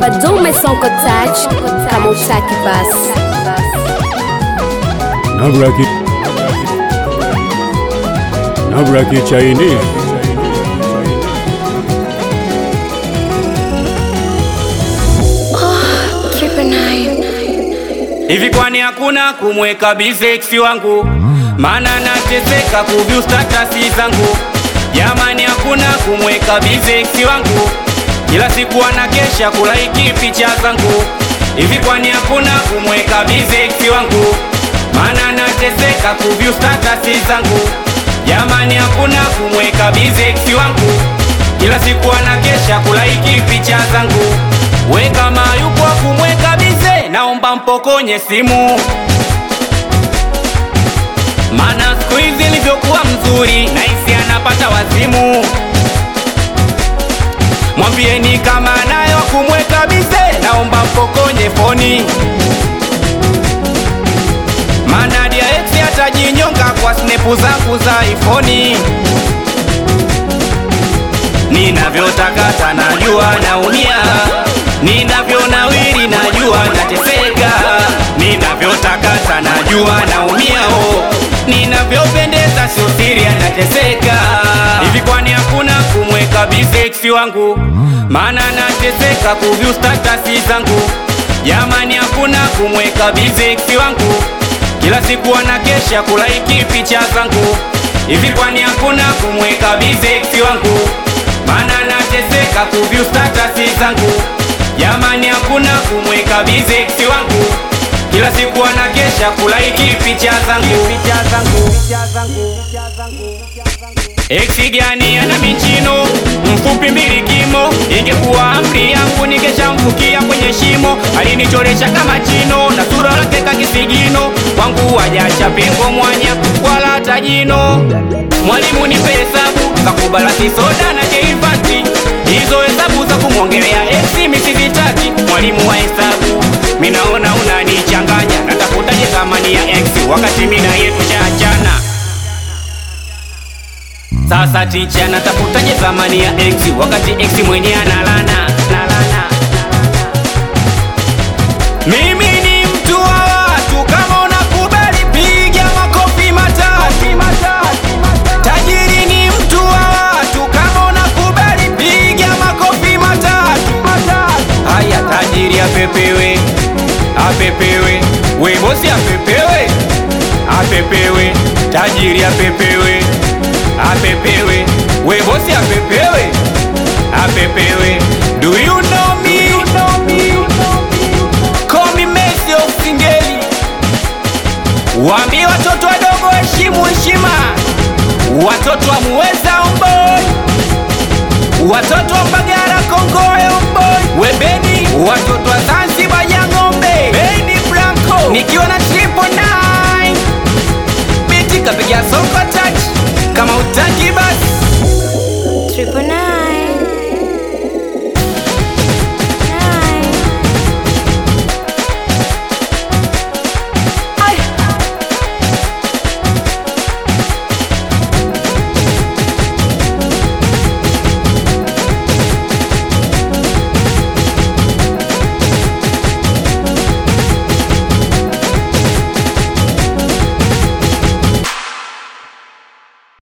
bado umesonko touch kama utaki basi Nabraki Nabraki Chinese Hivi kwani hakuna kumweka bize eksi wangu? Maana nateseka kuvyu statasi zangu. Jamani, hakuna kumweka bize eksi wangu, kila siku anakesha kulaiki picha zangu. Hivi kwani hakuna kumweka bize eksi wangu? Maana nateseka kuvyu statasi zangu. Jamani, hakuna kumweka bize eksi wangu, kila siku anakesha kulaiki picha zangu. We kama yupo kumweka bize, naomba mpokonye simu, mana siku hizi nilivyokuwa mzuri naisi anapata wazimu. Mwambieni kama nayo kumweka bize, naomba mpokonye foni, mana dia ex atajinyonga kwa snepu zangu za ifoni. Ninavyotakata najua naumia, ninavyonawiri najua nateseka, ninavyotakata najua naumia, oh, ninavyopendeza sio siri anateseka. Hivi kwani hakuna kumweka bize ex wangu? Maana nateseka kuvyu statasi zangu. Jamani, hakuna kumweka bize ex wangu, kila siku anakesha kulaiki picha zangu. Hivi kwani hakuna kumweka bize ex wangu? Maana nateseka kuvyu statasi zangu. Jamani, hakuna kumweka bize ex wangu, kila siku anakesha kulaiki picha zangu. Picha zangu. Picha zangu. Eksi gani ana michino mfupi mbili kimo, ingekuwa amri yangu ningeshamfukia kwenye shimo. Alinichoresha kama chino na sura lake kakisigino, kwangu wajacha pengo mwanya wala hata jino. Mwalimu nipe hesabu za kubalasi soda na jeifati, hizo hesabu za kumwongelea eksi misizitaki. Mwalimu wa hesabu, minaona unanichanganya, natafutaje thamani ya eksi wakati mina yetu shaachana. Sasa ticha natafutaje thamani ya x wakati x mwenye analana nalana. Mimi ni mtu wa watu, kama unakubali piga makofi matatu. Tajiri ni mtu wa watu, kama unakubali piga makofi matatu. Haya, tajiri apepewe, apepewe, we bosi apepewe, apepewe, tajiri apepewe apepewe we bosi apepewe apepewe do you know me call me Messi of Singeli waambie watoto wadogo heshimu heshima watoto wa muweza omboi watoto wa Mbagara Kongoe omboi webeni watoto wa Zanzibar ya ng'ombe Beni Blanco nikiwa na triple nine biti kapiga soko touch kama utaki basi Triple nine.